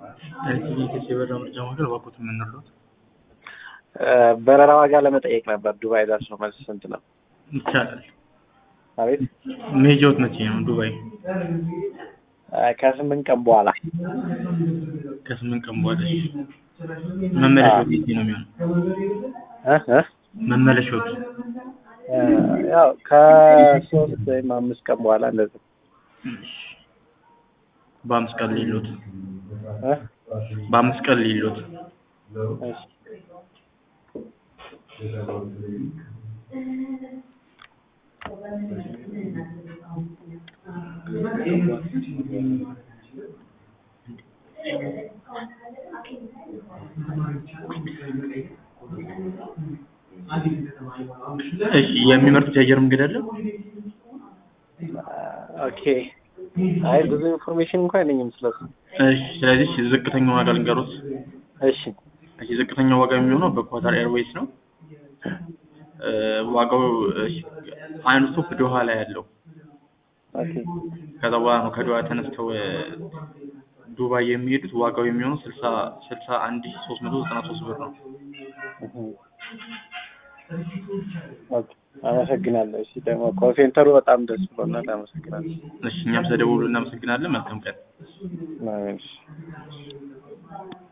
ኤልሲቪ የበረራ ምርጫ ማዕከል እባክዎት የምንሉት በረራ ዋጋ ለመጠየቅ ነበር። ዱባይ ደርሶ መልስ ስንት ነው? ይቻላል። አቤት መሄጃዎት መቼ ነው ዱባይ? ከስምንት ቀን በኋላ ከስምንት ቀን በኋላ እሺ። መመለሻዎት መቼ ነው የሚሆነው? እ እ መመለሻዎት ያው ከሶስት ወይም አምስት ቀን በኋላ እንደዚህ እሺ። በአምስት ቀን ሊሎት እ በአምስት ቀን ሊሎት እሺ እሺ የሚመርጡት የአየር መንገድ አለ? ኦኬ። አይ ብዙ ኢንፎርሜሽን እንኳን የለኝም ስለሱ። እሺ ስለዚህ ዝቅተኛው ዋጋ ልንገሩት። እሺ እሺ ዝቅተኛው ዋጋ የሚሆነው በኳታር ኤርዌይስ ነው። እ ዋጋው እሺ አንድ ስቶፕ ዶሃ ላይ ያለው ኦኬ ከዛ በኋላ ነው ከዶሃ ተነስተው እ ዱባይ የሚሄዱት ዋጋው የሚሆነው ስልሳ ስልሳ አንድ ሺህ ሶስት መቶ ዘጠና ሶስት ብር ነው። እህ ኦኬ አመሰግናለሁ። እሺ ደግሞ ኮንሴንተሩ በጣም ደስ ብሎናል። አመሰግናለሁ። እሺ እኛም ስለደወሉ እናመሰግናለን። መልካም ቀን። አሜን።